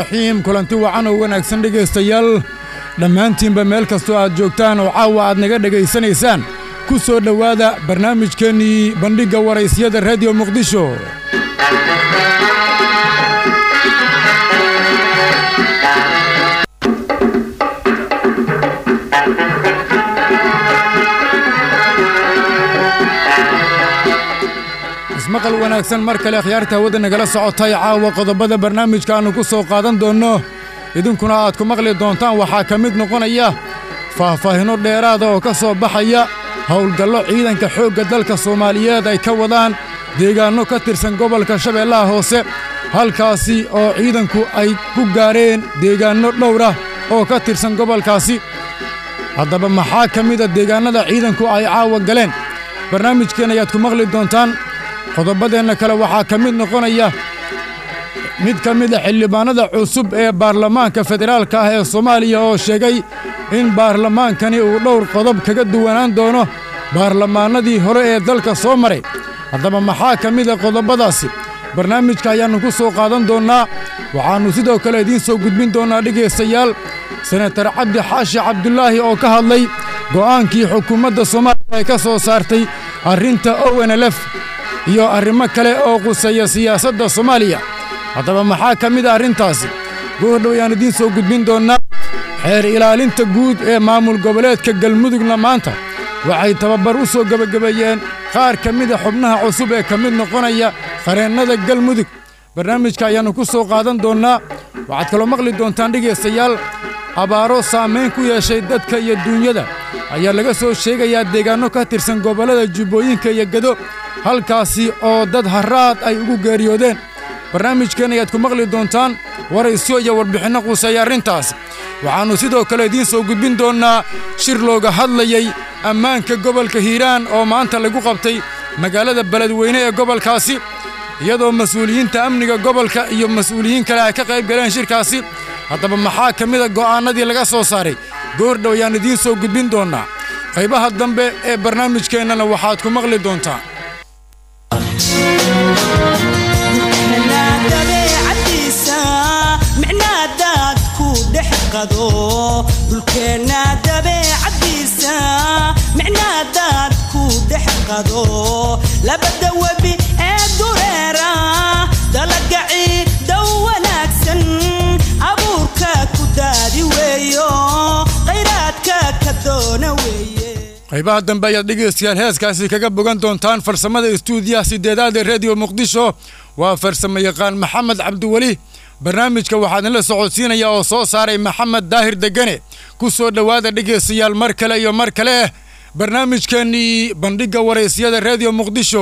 raxiim kulanti wacan oo wanaagsan dhegaystayaal dhammaantiinba meel kastoo aad joogtaan oo caawa aad naga dhegaysanaysaan ku soo dhowaada barnaamijkeennii bandhigga waraysyada rediyo muqdisho ismaqal wanaagsan mar kale akhyaarta hawada nagala socotay caawa qodobada barnaamijka aannu ku soo qaadan doonno idinkuna aad ku maqli doontaan waxaa ka mid noqonaya faahfaahinno dheeraada oo ka soo baxaya howlgallo ciidanka xoogga dalka soomaaliyeed ay ka wadaan deegaanno ka tirsan gobolka shabeellaha hoose halkaasi oo ciidanku ay ku gaadheen deegaanno dhowra oo ka tirsan gobolkaasi haddaba maxaa ka mida deegaannada ciidanku ay caawa galeen barnaamijkeen ayaad ku maqli doontaan qodobadeenna kale waxaa ka mid noqonaya mid ka mida xildhibaannada cusub ee baarlamaanka federaalka ah ee soomaaliya oo sheegay in baarlamaankani uu dhowr qodob kaga duwanaan doono baarlamaannadii hore ee dalka soo maray haddaba maxaa ka mida qodobadaasi barnaamijka ayaannu ku soo qaadan doonnaa waxaannu sidoo kale idiin soo gudbin doonnaa dhegaystayaal senatar cabdi xaashi cabdulaahi oo ka hadlay go'aankii xukuumadda soomaaliya ay ka soo saartay arrinta ownlf iyo arrimo kale oo quseeya siyaasadda soomaaliya haddaba maxaa ka mid a arrintaasi goordhow ayaan idiin soo gudbin doonnaa xeer ilaalinta guud ee maamul goboleedka galmudugna maanta waxay tababar u soo gebagabeeyeen qaar ka mida xubnaha cusub ee ka mid noqonaya qareennada galmudug barnaamijka ayaannu ku soo qaadan doonnaa waxaad kaloo maqli doontaan dhegaystayaal abaaro saamayn ku yeeshay dadka iyo duunyada ayaa laga soo sheegayaa deegaanno ka tirsan gobollada jubbooyinka iyo gedo halkaasi oo dad harraad ay ugu geeriyoodeen barnaamijkeen ayaad ku maqli doontaan waraysyo iyo warbixinno quuseeya arrintaas waxaannu sidoo kale idiin soo gudbin doonnaa shir looga hadlayey ammaanka gobolka hiiraan oo maanta lagu qabtay magaalada beledweyne ee gobolkaasi iyadoo mas-uuliyiinta amniga gobolka iyo mas-uuliyiin kale ay ka qayb galeen shirkaasi haddaba maxaa ka mida go'aannadii laga soo saaray goordhow ayaan idiin soo gudbin doonnaa qaybaha dambe ee barnaamijkeennana waxaad ku maqli doontaan dulkeenna dabeecadiisa micnaadaad ku dhex qado labada webi ee dureera dalagaci dow wanaagsan abuurka ku daadi weeyo khayraadka ka doona weeye qaybaha dambe ayaad dhegaystayaal heeskaasi kaga bogan doontaan farsamada istuudiyaha sideedaad ee rediyo muqdisho waa farsamo yaqaan maxamed cabdiweli barnaamijka waxaa idinla socodsiinaya oo soo saaray maxamed daahir degane ku soo dhowaada dhegaystayaal mar kale iyo mar kale barnaamijkeennii bandhigga waraysyada rediyo muqdisho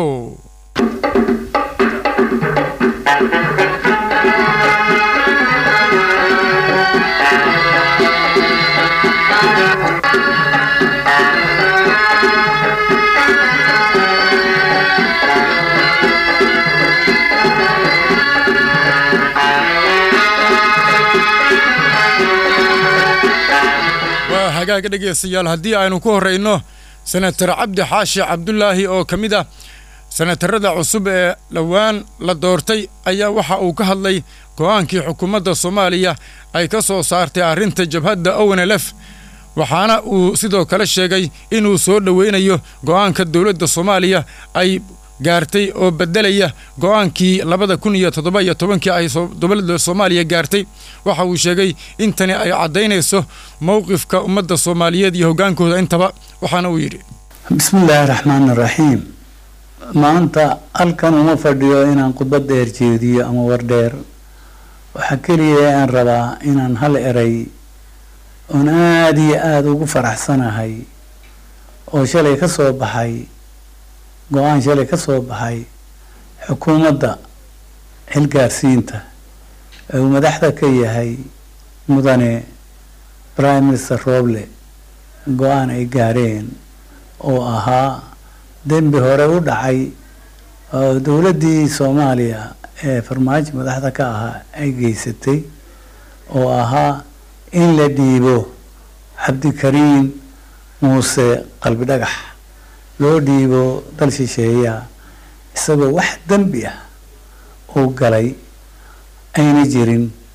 hagaaga dhegaystayaal haddii aynu ku horrayno senatar cabdi xaashi cabdulaahi oo ka mid ah senatarada cusub ee dhowaan la doortay ayaa waxa uu ka hadlay go'aankii xukuumadda soomaaliya ay ka soo saartay arrinta jabhadda ownlf waxaana uu sidoo kale sheegay inuu soo dhoweynayo go'aanka dowladda soomaaliya ay gaartay oo beddelaya go'aankii labada kun iyo toddoba iyo tobankii ay dowladda soomaaliya gaartay waxa uu sheegay in tani ay caddaynayso mowqifka ummadda soomaaliyeed iyo hoggaankooda intaba waxaana uu yidhi bismillaahi raxmaan raxiim maanta halkan uma fadhiyo inaan khudbad dheer jeediyo ama war dheer waxaa keliya aan rabaa inaan hal eray oon aada iyo aada ugu faraxsanahay oo shalay ka soo baxay go-aan shalay ka soo baxay xukuumadda xilgaarsiinta ee uu madaxda ka yahay mudane prime minister roble go-aan ay gaareen oo ahaa dembi hore u dhacay oo dowladdii soomaaliya ee farmaajo madaxda ka ahaa ay geysatay oo ahaa in la dhiibo cabdikariim muuse qalbi dhagax loo dhiibo dal shisheeya isagoo wax dembi ah uu galay ayna jirin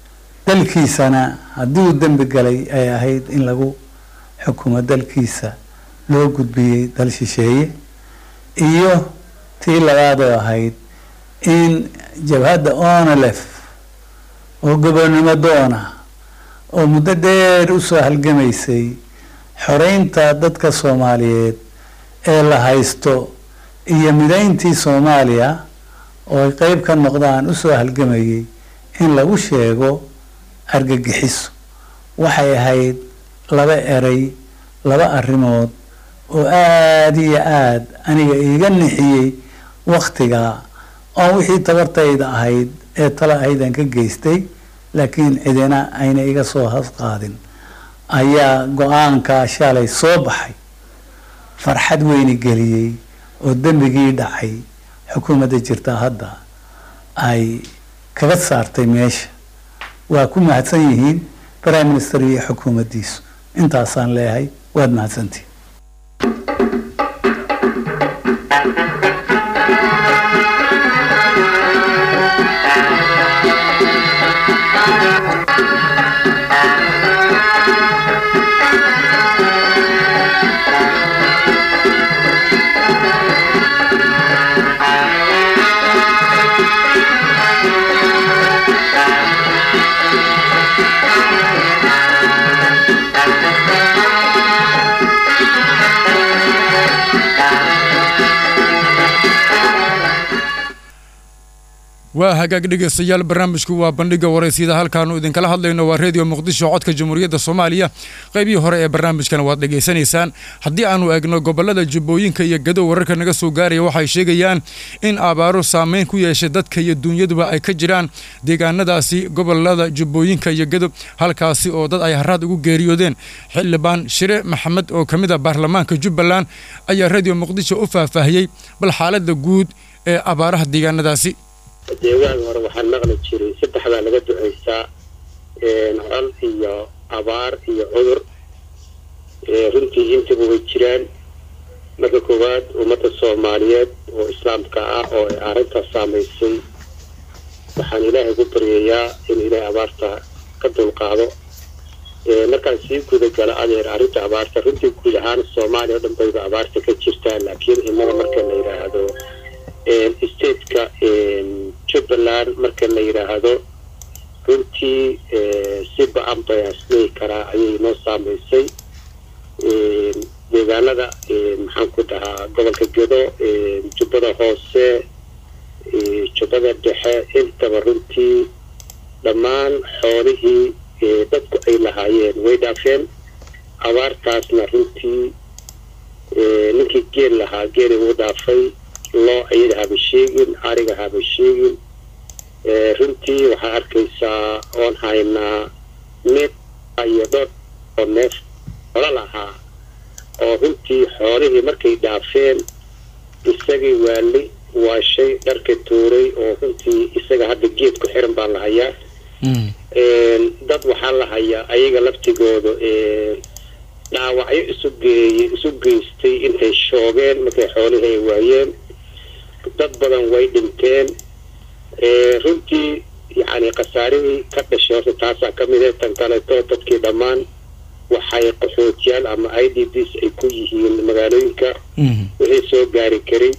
dalkiisana haddii uu dembi galay ay ahayd in lagu xukumo dalkiisa loo gudbiyey dal shisheeye iyo tii labaad oo ahayd in jabhadda onolef oo gobonnimo doona oo muddo dheer usoo halgamaysay xoreynta dadka soomaaliyeed ee la haysto iyo midayntii soomaaliya oo ay qeyb ka noqdaan usoo halgamayay in lagu sheego argagixiso waxay ahayd laba eray laba arrimood oo aada iyo aada aniga iiga nixiyey waktigaa oo wixii tabartayda ahayd ee talo ahaydaan ka geystay laakiin cidina ayna iga soo hasqaadin ayaa go-aankaa shalay soo baxay farxad weyni geliyey oo dembigii dhacay xukuumadda jirta hadda ay kaga saartay meesha waa ku mahadsan yihiin prime minister iyo xukuumaddiisu intaasaan leeyahay waad mahadsantihin waa hagaag dhegeystayaal barnaamijku waa bandhiga waraysyada halkaanu idinkala hadlayno waa redio muqdisho codka jamhuuriyadda soomaaliya qaybihii hore ee barnaamijkana waad dhegaysanaysaan haddii aanu eegno gobolada jubbooyinka iyo gadow wararka naga soo gaaraya waxay sheegayaan in abaaro saameyn ku yeeshay dadka iyo dunyaduba ay ka jiraan deegaanadaasi gobolada jubbooyinka iyo gadow halkaasi oo dad ay haraad ugu geeriyoodeen xildhibaan shire maxamed oo ka mid a baarlamaanka jubbaland ayaa redio muqdisho u faahfaahiyey bal xaaladda guud ee abaaraha deegaanadaasi deegaan hore waxaan maqli jiray saddex baa laga duceysaa col iyo abaar iyo cudur runtii intaba way jiraan marka koowaad ummadda soomaaliyeed oo islaamka ah oo ay arrintaas saamaysay waxaan ilaahay ku baryayaa in ilaahay abaarta ka dulqaado markaan sii guda gala adeer arrinta abaarta runtii guud ahaan soomaaliya o dhan bayba abaarta ka jirtaa laakiin innaga marka la yidhaahdo stateka jubbaland marka la yidhaahdo runtii si ba-an bay aslehi karaa ayay noo saamaysay deegaanada maxaan ku dhahaa gobolka gedo jubbada hoose jubbada dhexe intaba runtii dhammaan xoolihii dadku ay lahaayeen way dhaafeen abaartaasna runtii ninkii geel lahaa geeli wuu dhaafay loo ayada haba sheegin ariga haba sheegin runtii waxaa arkaysaa oon haynaa neef iyo dhor oo neef holo lahaa oo runtii xoolihii markay dhaafeen isagii waali waa shay dharka tuuray oo runtii isaga hadda geed ku xiran baa la hayaa dad waxaa la hayaa ayaga laftigooda dhaawacyo isu geeye isu geystay intay shoogeen markay xoolihii ay waayeen dad badan way dhinteen runtii yacni khasaarihii ka dhashay horta taasaa ka mid ah tan kaleeto dadkii dhammaan waxay qaxootiyaal ama i d bs ay ku yihiin magaalooyinka wixii soo gaari karay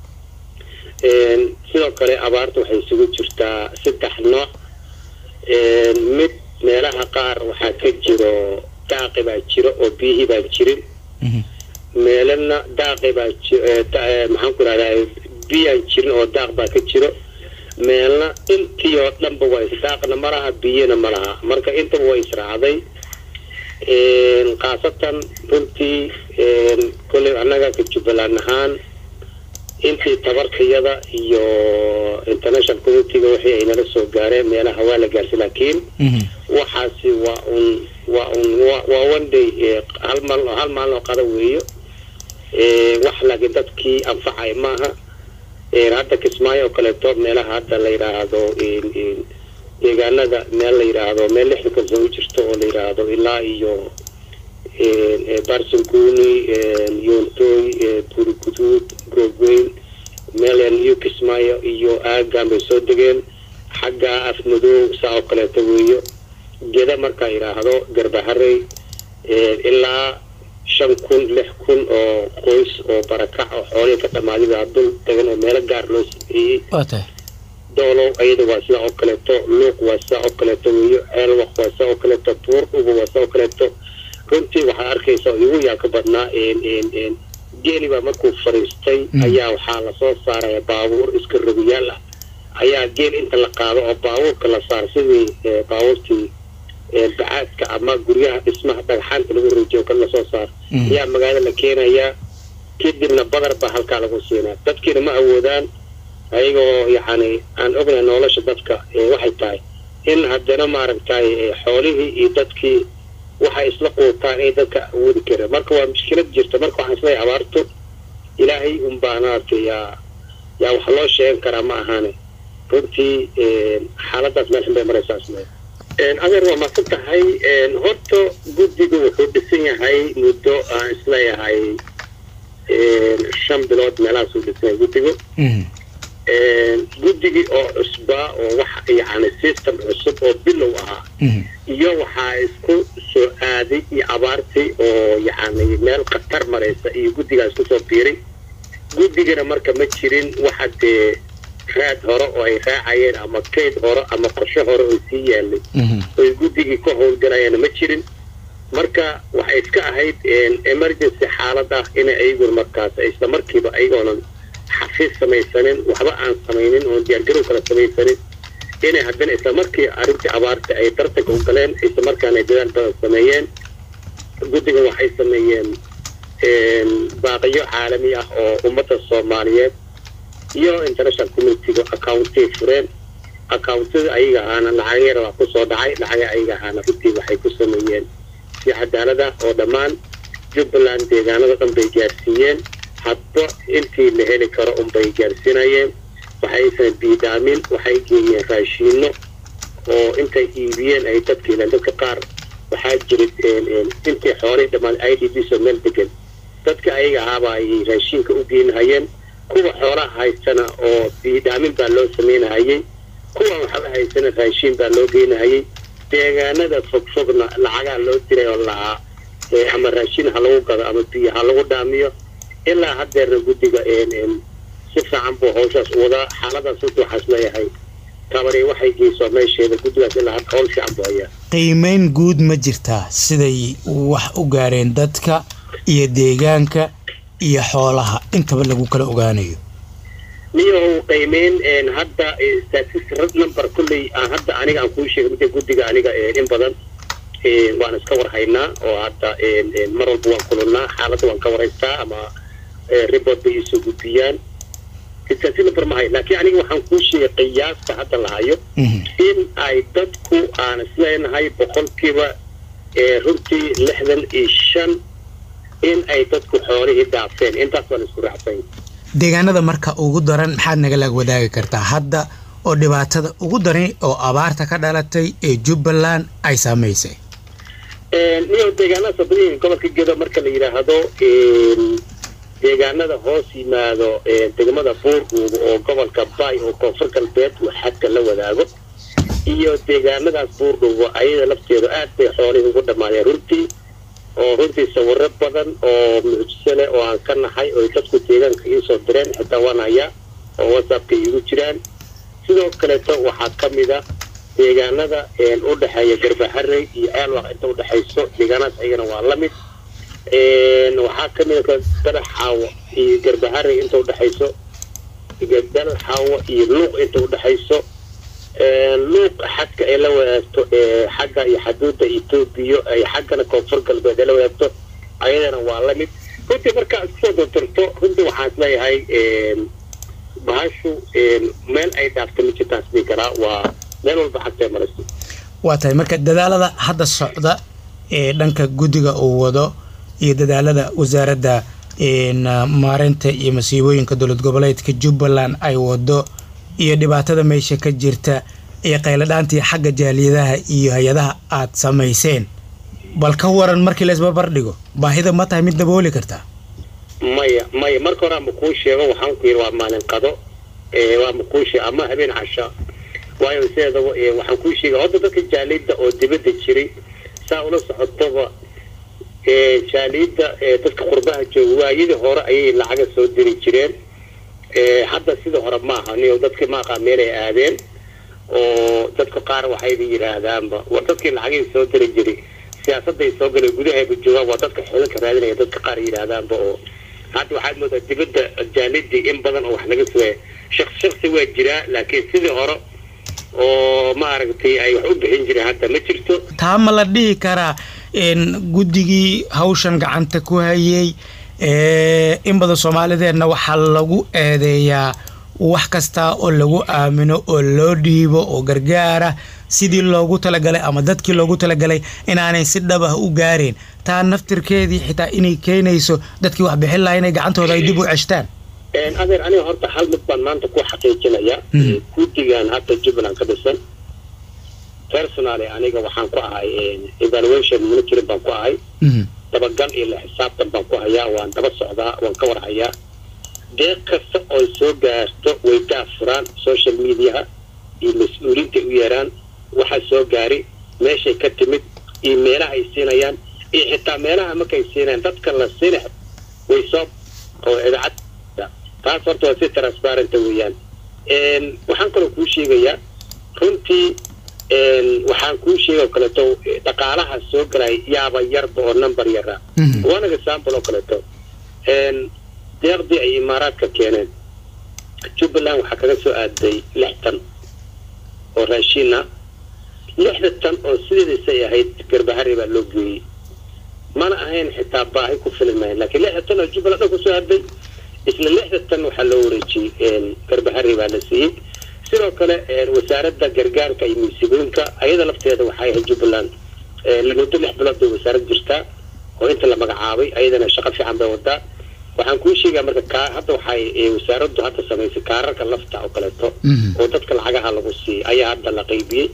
sidoo kale abaarta waxay isugu jirtaa saddex nooc mid meelaha qaar waxaa ka jiro daaqi baa jiro oo biyihii baan jirin meelana daaqi baa maxaan ku rahdaa biyaan jirin oo daaq baa ka jiro meelna intii oo dhanba waa isdaaqna ma laha biyana ma laha marka intaba waa israacday khaasatan runtii kolley annaga ka jubbaland ahaan intii tabarkayada iyo international communitiga wixii ay nala soo gaareen meelaha waa la gaarsi laakiin waxaasi waa un waa un waa one day hal maal hal maalin oo qada weeyo wax laakiin dadkii anfacay maaha hadda kismaayo oo kaleeto meelaha hadda la yidhaahdo deegaanada meel la yidhaahdo meel lixdan kalsoon u jirto oo la yidhaahdo ilaa iyo barsanguni yoontoy buriguduud goobweyn meel new kismaayo iyo aagan bay soo degeen xagga afmadoow saa oo kaleeto weeyo geda markaa yidhaahdo garbaharey ilaa shan kun lix kun oo qoys oo barakac oo xoolihii ka dhammaaday baa dul tagan oo meelo gaar loo sameeyey waa tahay doolow ayada waa sidaa oo kaleeto luuq waa sidaa oo kaleeto weyo ceelwaq waa sidaa oo kaleeto buur uba waa sidaa oo kaleeto runtii waxaa arkaysa oo igu yaa ka badnaa geeli baa markuu fadhiistay ayaa waxaa lasoo saaraya baabuur iska rogiyaal ah ayaa geel inta la qaado oo baabuurka la saaro sidii baabuurtii bacaadka ama guryaha dhismaha dhagxaanta lagu rijiyo kan lasoo saaro ayaa magaalada la keenayaa kadibna badar baa halkaa lagu siinaa dadkiina ma awoodaan ayagoo yacni aan ognahay nolosha dadka waxay tahay in haddana maaragtay xoolihii iyo dadkii waxay isla quutaan ay dadka awoodi kareen marka waa mushkilad jirta marka waxaan isleeyahay abaartu ilaahay unbaa maaragtay yaa yaa wax loo sheegan karaa ma ahaane runtii xaaladaas meel xun bay maraysaa isle adeer waa maadsan tahay horta guddigu wuxuu dhisan yahay muddo aan isleeyahay shan bilood meelahaasuu dhisan yahay guddigu guddigii oo cusbaa oo wax yacni system cusub oo bilow ahaa iyo waxaa isku soo aaday iyo abaartii oo yacni meel khatar maraysa iyo guddigaas kusoo biiray guddigana marka ma jirin waxa dee raad hore oo ay raacayeen ama kayd hore ama qorshe hore oo sii yaalay oy guddigii ka howlgalayeen ma jirin marka waxay iska ahayd emergency xaalad ah inay ayaguna markaas isla markiiba ayagoonan xafiis samaysanin waxba aan samaynin oon diyaargarow kala samaysanin inay haddana isla markii arrintii abaarta ay dartanka u galeen isla markaana ay dadaal badan sameeyeen guddiga waxay sameeyeen baaqiyo caalami ah oo ummadda soomaaliyeed iyo international communityga accountay fureen accountada ayaga ahaana lacageera waa kusoo dhacay lacaga ayaga ahaana runtii waxay ku sameeyeen si cadaalad ah oo dhammaan jubbaland deegaanada dhan bay gaarsiiyeen hadba intii la heli karo unbay gaarsiinayeen waxaysan biidaamin waxay geeyeen raashiino oo intay iibiyeen ay dadka ilaan dadka qaar waxaa jiray intii xoolay dhammaan i d b soo meel degan dadka ayaga ahaaba ay raashiinka u geenahayeen kuwa xoolaha haystana oo biidaamin baa loo sameynahayey kuwa waxba haysana raashiin baa loo geenahayey deegaanada fogfogna lacagaa loo diray oo lahaa ama raashin ha lagu gado ama biyo ha lagu dhaamiyo ilaa haddeerna guddiga si fiican buu hawshaas u wadaa xaaladaas runtii waxaas leeyahay tabari waxay geyso meesheeda guddigaas ilaa hadda hawl fiican buu hayaa qiimeyn guud ma jirtaa siday wax u gaareen dadka iyo deegaanka iyo xoolaha intaba lagu kala ogaanayo niyow qiimeyn hadda statistic number kulley aan hadda aniga aan kuu sheegay midda guddiga aniga in badan waan iska warhaynaa oo hadda mar walba waan kulannaa xaaladda waan ka waraystaa ama report bay iisoo gudbiyaan statistic number ma hayo laakiin aniga waxaan kuu sheegay qiyaasta hadda la hayo in ay dadku aan isleenahay boqolkiiba runtii lixdan iyo shan in ay dadku xoolihii dhaafeen intaas baan isku raacsanya deegaanada marka ugu daran maxaad nagala wadaagi kartaa hadda oo dhibaatada ugu daran oo abaarta ka dhalatay ee jubbaland ay saamaysay niyo deegaanada sabadiin gobolka gedo marka la yidhaahdo deegaanada hoos yimaado degmada buurguuba oo gobolka bay oo koonfur galbeed uu xadka la wadaago iyo deegaanadaas buurdhuuba ayada lafteedu aad bay xoolihii ugu dhammaadeen runtii oo runtii sawiro badan oo mucjiso leh oo aan ka nahay oo dadku deegaanka iisoo direen xitaa waan hayaa oo whatsappka iigu jiraan sidoo kaleeto waxaa ka mid a deegaanada u dhexeeya garbaharey iyo ceelwaq inta udhexayso deegaanadaas ayagana waa la mid waxaa ka mid a dalaxaawo iyo garbaharey inta udhexayso dalaxaawo iyo luuq inta udhexayso luuq xadka ay la wadaagto xagga iyo xaduudda etoobiya ay xaggana koonfur galbeed ay la wadaagto ayadana waa la mid runtii markaa iskusoo dortorto runtii waxaan isleeyahay bahashu meel ay dhaafta ma jirtaan sidii karaa waa meel walba xagtay marayso waa tahay marka dadaalada hadda socda ee dhanka guddiga uu wado iyo dadaalada wasaaradda maareynta iyo masiibooyinka dowlad goboleedka jubbaland ay wado iyo dhibaatada meesha ka jirta iyo qayladhaantii xagga jaaliyadaha iyo hay-adaha aad samayseen bal ka waran markii la isbarbar dhigo baahida ma tahay mid dabooli kartaa maya maya marka hore ama kuu sheego waxaan ku yidhi waa maalin qado waa ma kuu sheego ama habeen casha waayo sideedaba ee, waxaan kuu sheegay hadda dadka jaaliyadda oo dibadda jiray saa ula socotaba ee, jaaliyadda ee, dadka qurbaha jooga waayadii hore ayay lacaga soo diri jireen ee, hadda sidii hore maaha niyo dadkii maaqa meelay aadeen oo dadka qaar waxayba yidhaahdaanba war dadkii lacagihii soo diri jiray siyaasadday soo galay gudahayba joogaan waa dadka xodanka raadinaya dadka qaar yidhaahdaanba oo hadda waxaad moodaa dibadda jaalidii in badan oo wax laga sugaya shaqs shaksi waa jiraa laakiin sidii hore oo maaragtay ay wax u bixin jireen hadda ma jirto taa ma la dhihi karaa in guddigii hawshan gacanta ku hayay ee, in badan soomaalideenna waxaa lagu eedeeyaa wax kasta oo lagu aamino oo loo dhiibo oo gargaara sidii loogu talagalay ama dadkii loogu talagalay inaanay si dhab ah u gaareen taa naftirkeedii xitaa inay keenayso dadkii wax bixin lahaa inay gacantooda ay dib u ceshtaan Een, adeer aniga horta hal mid baan maanta ku xaqiijinaya Mhm. Ee, guddigan hadda jubbaland ka dhisan personally aniga waxaan ku ahay een, evaluation monitoring baan ku ahay Mhm. dabagal iyo la xisaabtan baan ku hayaa waan daba socdaa waan ka war hayaa deeq kasta oo soo gaarto way daafuraan social mediaha iyo mas-uuliinta u yeeraan waxa soo gaari meeshay ka timid iyo meelaha ay siinayaan iyo xitaa meelaha markay siinayaan dadka la siina way soo oo idaacad taas horta waa si transparenta weeyaan Een, waxaan kaloo kuu sheegayaa runtii een, waxaan kuu sheegay oo kaleeto eh, dhaqaalaha soo galay yaaba yarba oo number yara Mhm. one example oo kaleeto een, deeqdii ay imaaraadka keeneen jubbaland waxaa kaga soo aaday lix tan oo raashin ah lixda tan oo sideedasay ahayd garbahari baa loo geeyey mana ahayn xitaa baahi ku filan mahayn laakiin lixda tan oo jubbaland dhan kusoo aaday isla lixda tan waxaa loo wareejiyey een, garbahari baa la siiyey sidoo kale een, wasaaradda gargaarka iyo musiibooyinka ayada lafteeda waxay ahayd jubbaland een, muddo lix bilood bay wasaarad jirtaa oo inta la magacaabay ayadana shaqo fiican bay wadaa waxaan kuu sheegaa marka kaa hadda waxay ee, wasaaraddu hadda samaysay kaararka lafta oo kaleeto Mhm. oo dadka lacagaha lagu siiyey ayaa hadda la qaybiyey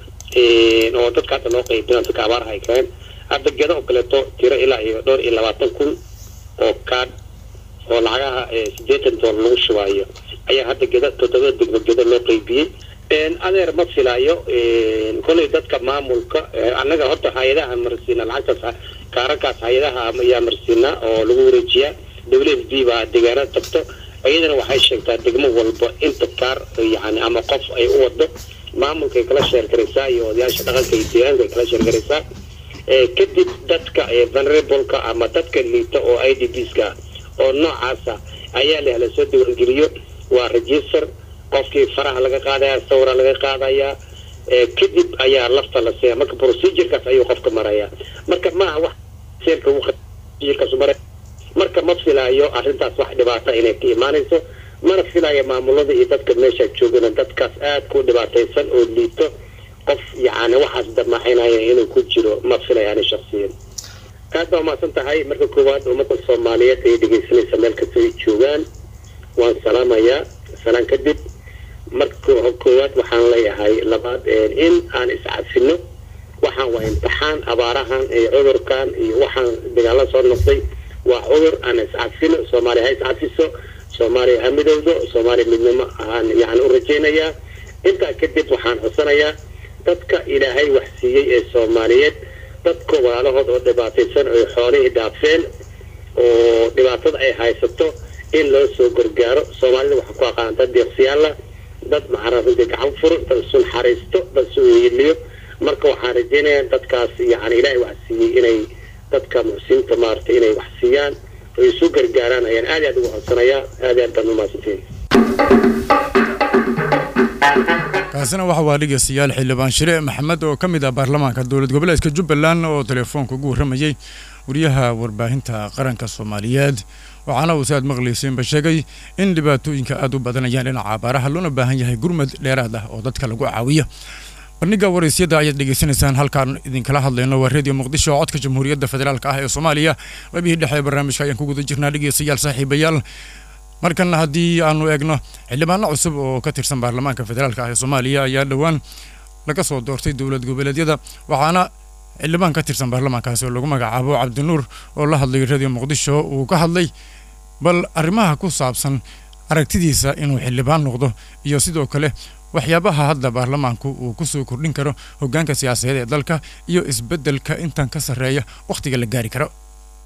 Een, oo dadka hadda loo qaybinayo dadka abaaraha ay keeneen hadda gedo oo kaleeto tiro ilaa iyo dhowr iyo labaatan kun oo kaadh oo lacagaha ee, siddeetan doolar lagu shubaayo ayaa hadda geda toddobada degmo gedo loo qaybiyey Een, adeer ma filaayo een, kolay dadka maamulka ee, annaga horta hay-adaha marsiina lacagtaas ha- kaararkaas hay-adaha ayaa marsiina oo lagu wareejiyaa w f d baa deegaanada tagto iyadana waxay sheegtaa degmo walba inta kaar yani ama qof ay u wado maamulkay kala sheergaraysaa iyo odayaasha dhaqanka iyo deegaanka ay kala sheergaraysaa Ee, kadib dadka ee, vulnerable-ka ama dadka liita oo i d bska oo noocaasa ayaa leh la soo diiwaangeliyo waa register qofkii faraha laga qaadaya sawira laga qaadaya Ee, kadib ayaa lafta la siiya marka procedurekaas ayuu qofka maraya marka maaha wax seerka uu procedurekaas u maray marka ma filaayo arrintaas wax dhibaata inay ka imaanayso mana filaayo maamulada iyo dadka meesha joogana dadkaas aad ku dhibaataysan oo liito qof yacni waxaas damaxinaya inuu ku jiro ma filaya ani shaksiyan aad baa umahadsan tahay marka koowaad ummadda soomaaliyeed ay dhegaysanaysa meel kasta ay joogaan waan salaamayaa salaan kadib marka koowaad waxaan leeyahay labaad een, in aan iscafino waxaan waa imtixaan abaarahan iyo cudurkan iyo waxaan dagaalo soo noqday waa cudur aan iscafino soomaaliya ha iscafiso soomaaliya ha midowdo soomaaliya midnimo aan yani u rajaynayaa intaa kadib waxaan codsanayaa dadka ilaahay wax siiyey ee soomaaliyeed dadka walaalahood oo dhibaataysan oo xoolihii dhaafeen oo dhibaatada ay haysato in loo soo gargaaro soomaalida waxaa ku aqaan dad deeqsiyaala dad maxarafida gacan furo dad isu naxariisto dad isu weeliyo marka waxaan rajaynayaa dadkaas yani ilaahay wax siiyey inay dadka muxsiniinta maaragtay inay wax siiyaan oo isu gargaaraan ayaan aad iyo aad ugu codsanayaa aad iyo aad baan umahadsantiin kaasina waxa waa dhegeystayaal xildhibaan shire maxamed oo ka mid ah baarlamaanka dowlad goboleedka jubbaland oo telefoonka ugu warramayey wariyaha warbaahinta qaranka soomaaliyeed waxaana uu si aad maqlayseenba sheegay in dhibaatooyinka aad u badanayaan dhinaca abaaraha loona baahan yahay gurmad dheeraad ah oo dadka lagu caawiyo bandhiga waraysyada ayaad dhegeysanaysaan halkaan idinkala hadlayno waa reediyo muqdisho oo codka jamhuuriyadda federaalka ah ee soomaaliya qaybihii dhexe ee barnaamijka ayaan ku guda jirnaa dhegeystayaal saaxiibayaal markanna haddii aanu eegno xildhibaano cusub oo ka tirsan baarlamaanka federaalka ah ee soomaaliya ayaa dhowaan laga soo doortay dowlad goboleedyada waxaana xildhibaan ka tirsan baarlamaankaasi oo lagu magacaabo cabdinuur oo la hadlay radio muqdisho uu ka hadlay bal arrimaha ku saabsan aragtidiisa inuu xildhibaan noqdo iyo sidoo kale waxyaabaha hadda baarlamaanku uu ku soo kordhin karo hoggaanka siyaasadeed ee dalka iyo isbeddelka intan ka sarreeya wakhtiga la gaari karo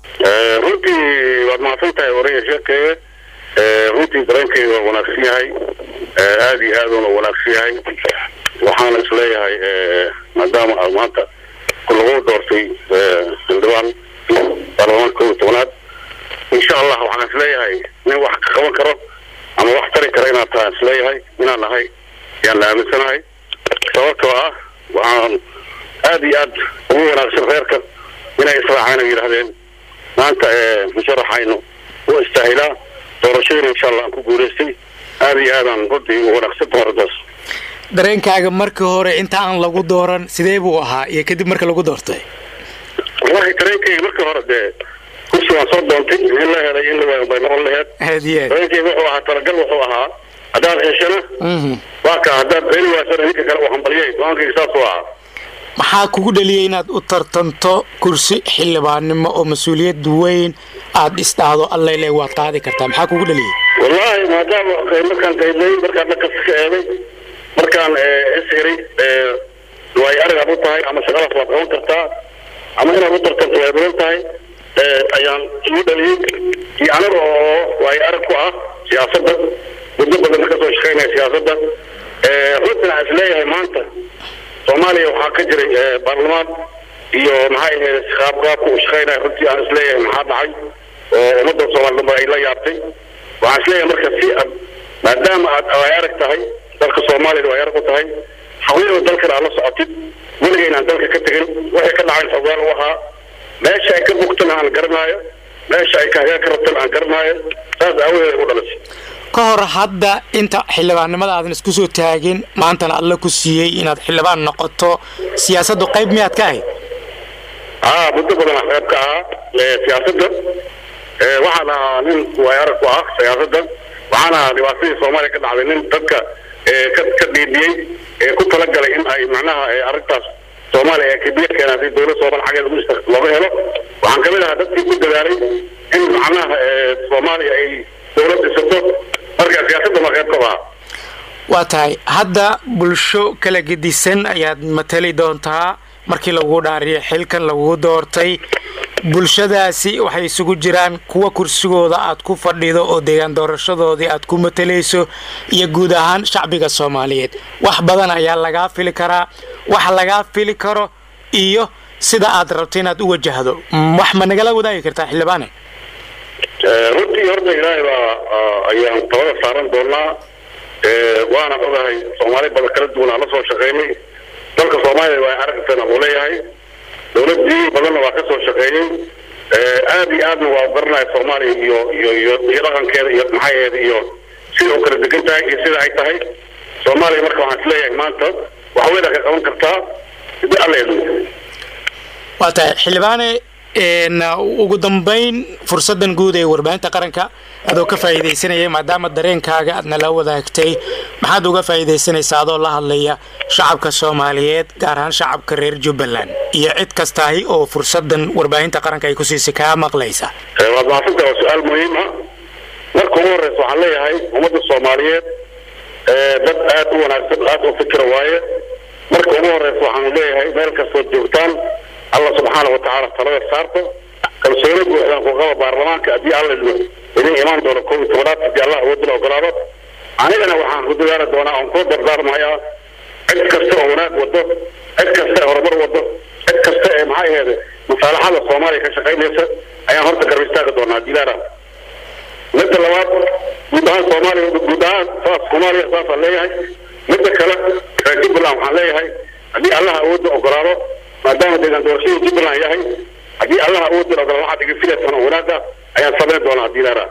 runtii waad mahadsan tahay waraya sheekeye runtii dareenkeyga waa wanaagsan yahay aada iyo aad uuna wanaagsan yahay waxaana isleeyahay maadaama aad maanta lagu doortay xildhibaan baarlamaanka kow iyo tobanaad insha allah waxaan isleeyahay nin wax ka qaban karo ama wax tari kara inaad tahay isleeyahay inaan nahay yaan la aaminsanahay sababtoo ah waxaan aada iyo aad ugu wanaagsan reerka inay israaceen ay yidhahdeen maanta musharaxaynu u istaahilaa doorashadiina insha allah aan ku guulaystay aada iyo aadaan runtii ugu wanaagsan dooradaas dareenkaaga markii hore inta aan lagu dooran sidee buu ahaa iyo kadib marka lagu doortay wallahi dareenkayga markii hore dee kursi waan soo doontay in la helay in la waayo bay noqon laheed aad iyo aad dareenkayga wuxuu ahaa talagal wuxuu ahaa haddaad heshana Mhm. waa ka haddaad heli waasana ninka kale uu hambaliyay go-aankayga saasuu ahaa maxaa kugu dhaliyay inaad u tartanto kursi xildhibaannimo oo mas-uuliyad weyn aad isdhaahdo allayle waad qaadi kartaa maxaa kugu dhaliyay wallaahi maadaama eh, markaan qaydlay markaan dhankasta ka eeday markaan eh, is helay eh, waay arigaad u tahay ama shaqadaas waad qaban kartaa ama inaad u tartanto way badan tahay eh, ayaan igu dhaliyey iyo aniga oo waay arag ku ah siyaasadda muddo badan ka soo shaqaynaya siyaasadda Eh, runtina aan isleeyahay maanta soomaaliya waxaa ka jiray eh, baarlamaan iyo maxay ahayd qaab qaabka uu shaqaynaya runtii aan isleeyahay maxaa dhacay oo ummadda soomaali dhanba ay la yaabtay waxaan isleeyahay marka si aad maadaama aad ay arag tahay dalka soomaaliyana ay arag u tahay xaqiiqda dalkana aad la socotid weliga inaan dalka ka tegin waxay ka dhacayn xogaan u ahaa meesha ay ka bugtana aan garanaayo meesha ay ka hagaag ka rabtana aan garanaayo saas aawadeed ay u dhalisay ka hor hadda inta xildhibaannimada aadan isku soo taagin maantana alla ku siiyey inaad xildhibaan noqoto siyaasaddu qayb miyaad ka ahayd haa muddo badan aan qayb ka ahaa ee, siyaasadda Ee, waxaan ahaa nin waay arag ku ah siyaasadda waxaan ahaa dhibaatadii soomaaliya ka dhacday nin dadka ee, ka ka dhiidhiyey ee ku talagalay in ay macnaha ee, arrintaas soomaaliya ee kibiya keenaa si dowlad soomaali xaggeeda ugu ishta- looga helo waxaan kamid ahaa dadkii ku dadaalay in macnaha ee, soomaaliya ay dowlad dhisato marka siyaasadda ma qayb ka ahaa waa tahay hadda bulsho kala gedisan ayaad matali doontaa markii lagu dhaariyay xilkan lagu doortay bulshadaasi waxay isugu jiraan kuwa kursigooda aad ku fadhido oo deegaan doorashadoodii aad ku matalayso iyo guud ahaan shacbiga soomaaliyeed wax badan ayaa lagaa fili karaa wax lagaa fili karo iyo sida aad rabto inaad u wajahdo Mm, wax ma nagala wadaagi kartaa xildhibaane Eh, runtii horta ilaahay baa ah, ayaan tabada saaran doonaa Eh, waana ogahay soomaali badan kala duwan aan la soo shaqaynay dalka soomaaliya waa aragtana uu leeyahay dowladii badanna waa ka soo shaqeeyey Eh, aad iyo aadna waa u garanaya soomaaliya iyo iyo iyo iyo dhaqankeeda iyo maxaheeda iyo sida u kala degan tahay iyo sida ay tahay soomaaliya marka waxaan isleeyahay maanta wax weyna ka qaban kartaa sidi alla idin waa tahay xildhibaane een, ugu dambayn fursadan guud ee warbaahinta qaranka adoo ka faa'iidaysanaya maadaama dareenkaaga aadna la wadaagtay maxaad uga faa'iidaysanaysaa adoo la hadlaya shacabka soomaaliyeed gaar ahaan shacabka reer jubbaland iyo cid kastaahi oo fursadan warbaahinta qaranka ay ku siisay kaa maqlaysa Eh, waad mahadsantahay waa su-aal muhiim ah marka ugu horeysa waxaan leeyahay ummadda soomaaliyeed eh, dad aad u wanaagsan aad u fikira waaye marka ugu horeysa waxaanu leeyahay meel kastood joogtaan allah subxaana watacaala talada saarto kalsooni buuxdaan ku qaba baarlamaanka haddii alla idmo idin imaan doono kow iyo tobanaad haddii allah awoodila ogolaado anigana waxaan ku dadaali doonaa oon kuu dardaarmayaa cid kasta oo wanaag wado cid kasta ee horumar wado cid kasta ee maxay aheede masaalaxada soomaaliya ka shaqaynaysa ayaan horta garab istaagi doonaa haddii ilaara midda labaad guud ahaan soomaaliya guud ahaan saas soomaaliya saasaan leeyahay midda kale reer jubbaland waxaan leeyahay haddii allaha awoodda ogolaado maadaama deegaan doorashadii jubbaland yahay haddii allaha awoodda ogolaado waxaad iga filaysaan oo wanaagga ayaan samayn doonaa haddii ilaara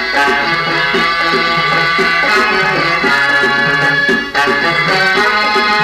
Thank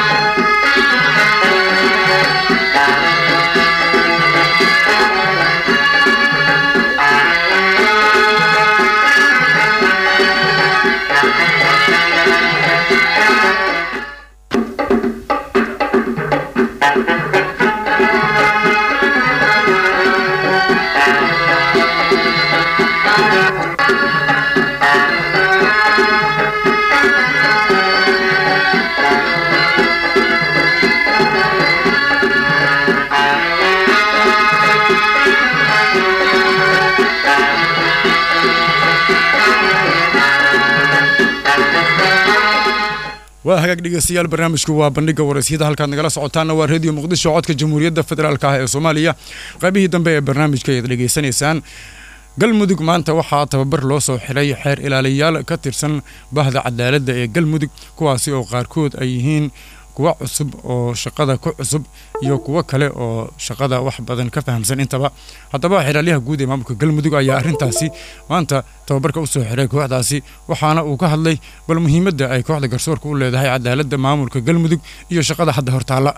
hagaag dhegeystayaal barnaamijku waa bandhiga waraysyada halkaad nagala socotaana waa reediyo muqdisho codka jamhuuriyadda federaalk ah ee soomaaliya qaybihii dambe ee barnaamijka ayaad dhegeysanaysaan galmudug maanta waxaa tababar loo soo xiray xeer ilaaliyayaal ka tirsan bahda cadaaladda ee galmudug kuwaasi oo qaarkood ay yihiin kuwa cusub oo shaqada ku cusub iyo kuwo kale oo shaqada wax badan ka fahamsan intaba haddaba xilaalyaha guud ee maamulka galmudug ayaa arrintaasi maanta tababarka usoo xiray kooxdaasi waxaana uu ka hadlay bal muhiimadda ay kooxda garsoorka u leedahay cadaaladda maamulka galmudug iyo shaqada hadda hortaalla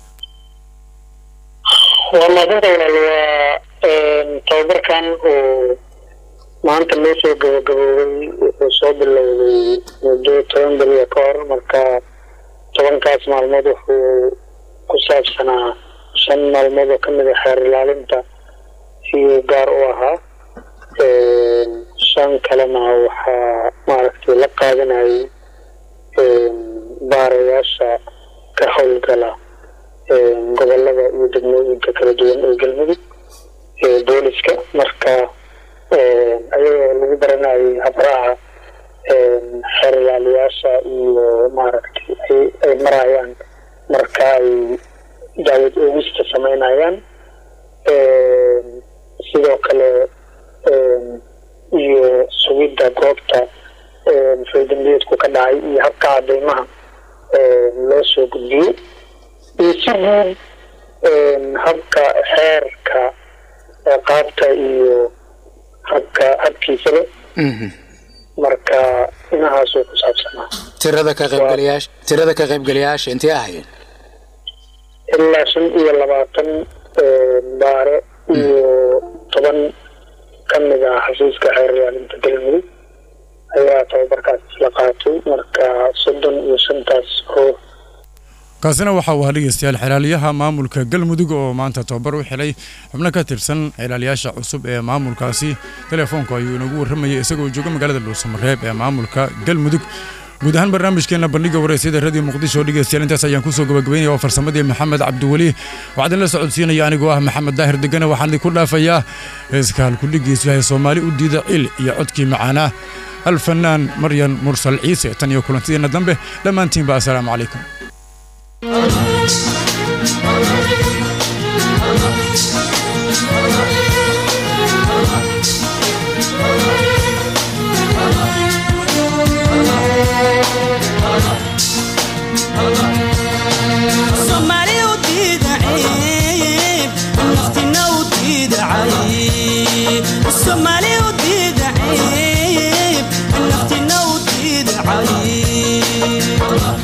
waa maadada walaal waa tababarkan uu maanta noo soo gabagaboobay wuxuu soo bilowday muddo toban beriya ka hor marka tobankaas maalmood wuxuu ku saabsanaa shan maalmood oo kamid a xeer ilaalinta iyuu gaar u ahaa shan kalena waxaa maaragtay la qaadanayay baarayaasha ka howlgala gobolada iyo degmooyinka kala duwan ee galmudug ee booliska marka ayagoo lagu baranayay habraha xeer ilaaliyaasha iyo maaragtay ay marayaan marka ay daawad oogista sameynayaan sidoo kale iyo sugidda goobta faydambiyeedku ka dhacay iyo habka cadeymaha loo soo gudbiyey iyo si guud habka xeerka qaabta iyo habka habkiisaba marka inahaasuu ku saabsanaa tirada ka qaybgalayaasha tirada ka qaybgalayaasha intee ahaayeen ilaa shan iyo labaatan baare iyo toban ka mid ah xasuuska xeer ilaalinta galmudug ayaa tababarkaas isla qaatay marka soddon iyo shantaas oo kaasina waxa uu ahaa dhegeystayaal xelaaliyaha maamulka galmudug oo maanta tababar u xilay xubno ka tirsan xelaaliyaasha cusub ee maamulkaasi telefoonku ayuu inagu warramayay isagoo jooga magaalada dhuusamareeb ee maamulka galmudug guud ahaan barnaamijkeena bandhiga waraysyada radio muqdisho dhegeystayaal intaas ayaan kusoo gabagabeynaya oo farsamadii maxamed cabdiweli waxaa idinla socodsiinaya anigoo ah maxamed daahir degane waxaan idinku dhaafayaa heeska halkudhigiisu yahay soomaali u diida cil iyo codkii macaanaa alfanaan maryan mursal ciise tan iyo kulantideena dambe dhammaantiinba assalaamu calaykum soomaali u diida ciib naftina u diida cayb soomaali u diida ciib naftina u diida cayb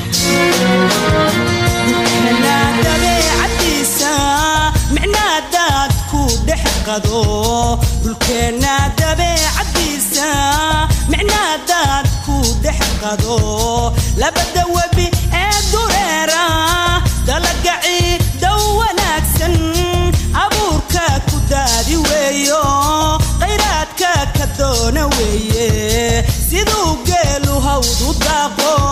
micnaa dabeecadiisa micnaa daad ku dhex qado dhulkeenna dabeecadiisa micnaa daad ku dhex qado labada webi ee dureera dalagaci dow wanaagsan abuurka ku daadi weeyo khayraadka ka doona weeye siduu geelu hawdu daaqo